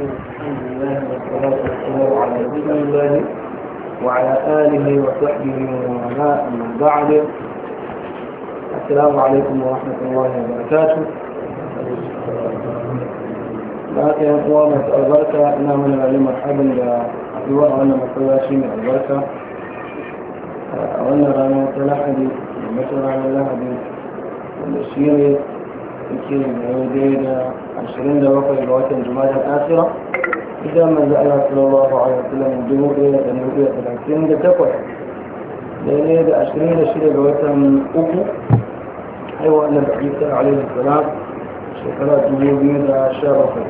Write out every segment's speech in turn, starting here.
الحمد لله والصلاة والسلام على رسول الله وعلى آله وصحبه ومن من بعد السلام عليكم ورحمة الله وبركاته بعد يا أخوة مسأل البركة إنا من العلم مرحبا لأدواء وأنا مسلاشي من البركة وأنا رانا تلاحدي مثل رانا لاحدي والشيري yake daidai da ashirin da bakwai ga watan jumada asira idan manzo Allah sallallahu alaihi wasallam dubu ɗaya da dubu ɗaya talatin da takwas daidai da ashirin da shida ga watan uku haihuwa annabi Isa alaihi salam shekara dubu biyu da sha bakwai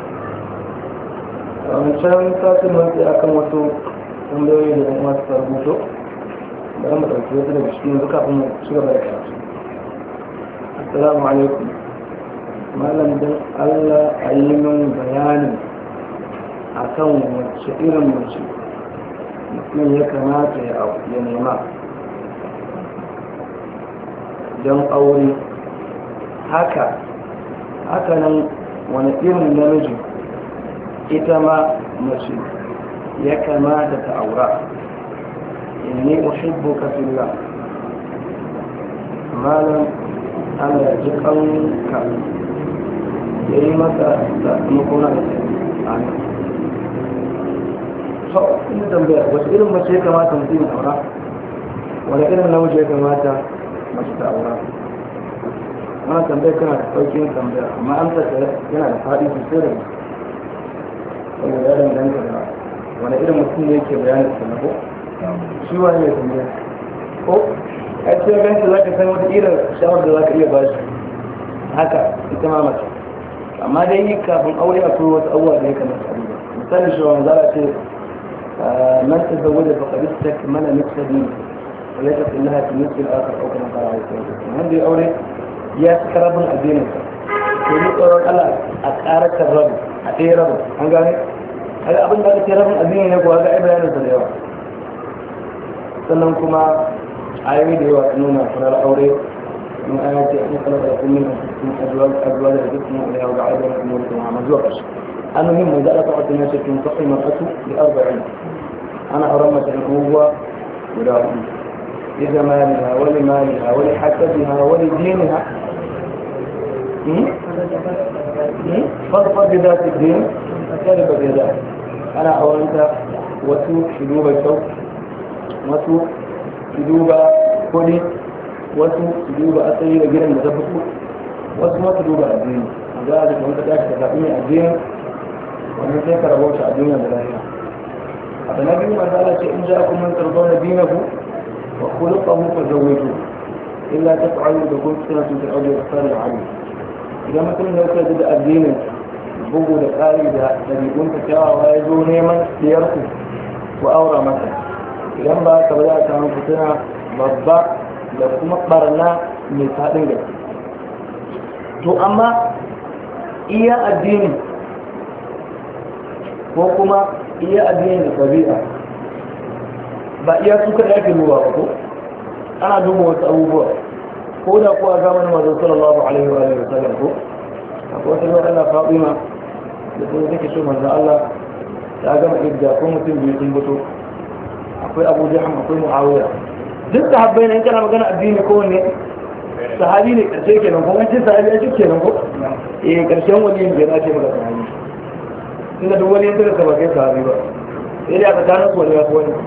a wancan satin mafi akan wasu tambayoyi da kuma suka rubuto bari mu ɗauki wasu daga cikin yanzu kafin mu ci gaba da karatu assalamu alaikum malam don allah a yi min bayani a kan wacce irin mace mutum ya kamata ya nema don aure haka haka nan wani irin namiji ita ma mace ya kamata ta aura inni uhibbuka fillah malam Allah ji kanka ya yi masa sakamako na da ana so ina tambaya wasu irin mace ya kamata mutum ya aura wani irin namiji ya kamata mace ta aura ana tambaya kana da sauƙin tambaya amma an saka yana da faɗi sosai da saboda ya danganta da wani irin mutum ne yake bayanin sanako shi wani ne tambaya ko ai sai ganta za ka san wata irin shawar da za ka iya bashi haka ita ma mace amma dai yi kafin aure akwai wasu abubuwa da ya kamata a duba misali shi wani zara ce man ta zawo da faƙari ta mana nufsa biyu wale ta fi laha ta nufsa al'akar ɗaukar na fara haifuwa wanda ya aure ya fi karabin addinin sa to ni tsoron Allah a ƙaratar rabu a ɗaya rabu an gane haka abin da aka ce rabin addini ne kuwa ga ai bayanin sa da yawa sannan kuma ayoyi da yawa nuna farar aure من آيات أن خلق لكم من أنفسكم أزواج أزواج لبثتم عليها وجعل بينكم أموركم وعما زوجش المهم إذا أطعت الناس تنفق المرأة بأربعين أنا حرمت الأخوة ولا لجمالها ولمالها ولحسبها ولدينها فاظفر بذات الدين فكذب بذات أنا أولت وسوء شدوب الشوك وسوء شدوب كلي wasu su duba asali da gidan da ta fito wasu ma su duba addini a za a jika wata tashi ta zaɓi mai addini wannan sai ka rabauta a duniya da lafiya abu na biyu masu ala ce in ja ku man tarzo na dinahu wa khuluqahu fa zawwiju illa taf'alu da kun suna tutar aure da tsari da hali idan mutum ya kai da addinin bugu da tsari da ɗabi'un ta kyawawa ya zo neman diyarku ku aura masa idan ba ka ba za a samu fitina babba da kuma barna mai faɗin gaske to amma iya addini ko kuma iya addini da ɗabi'a ba iya su kada ake duba ba ko ana duba wasu abubuwa ko da kuwa zamanin mazu sallallahu alaihi wa alihi wa sallam ko akwai wata ruwa Allah Fatima da kuma take so manzo Allah ta gama idda ko mutum biyu sun fito akwai Abu Jahm akwai Muawiya duk sahabbai ne kana magana addini ko wanne sahabi ne karshe kenan ko an ce sahabi ya cike kenan ko eh karshen wani yin jira ce maka sahabi tunda duk wani yanda ka ba kai sahabi ba sai dai aka tana su wani ya ko wani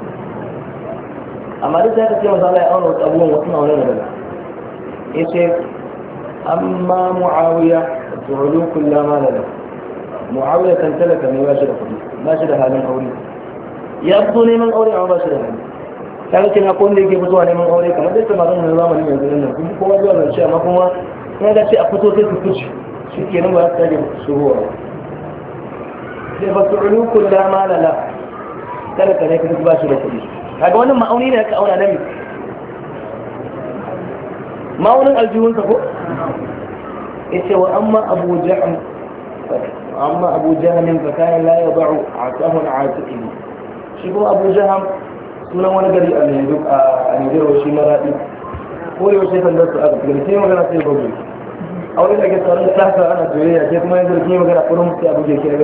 amma duk da ka ce masa Allah ya auna wasu abubuwan wasu na wani daga yace amma muawiya tu'ulu kullama lana muawiya kan talaka ne ba shi da kuɗi ba shi da halin aure ya fito neman aure amma ba shi da hali kaga kina ko wanda yake fitowa neman aure kamar dai samarin na zamanin yanzu nan kuma kowa zuwa zance amma kuma kuma ga ce a fito sai su fice shi ke nan ba za su tage shuruwa sai ba su ulu kulla ma lala kada ka ne ka ba shi da kuɗi kaga wannan ma'auni ne ka auna nami ma'aunin aljihunsa ko yace wa amma abu jahm amma abu jahm fa kana la yad'u atahu al-atiqi shi kuma abu jahm sunan wani gari a Nijar shi maraɗi ko yau sai kan dasu aka fiye sai magana sai gobe a wani da ke tsarin sasa ana soyayya sai kuma yanzu da ke magana kullum sai abu ke kira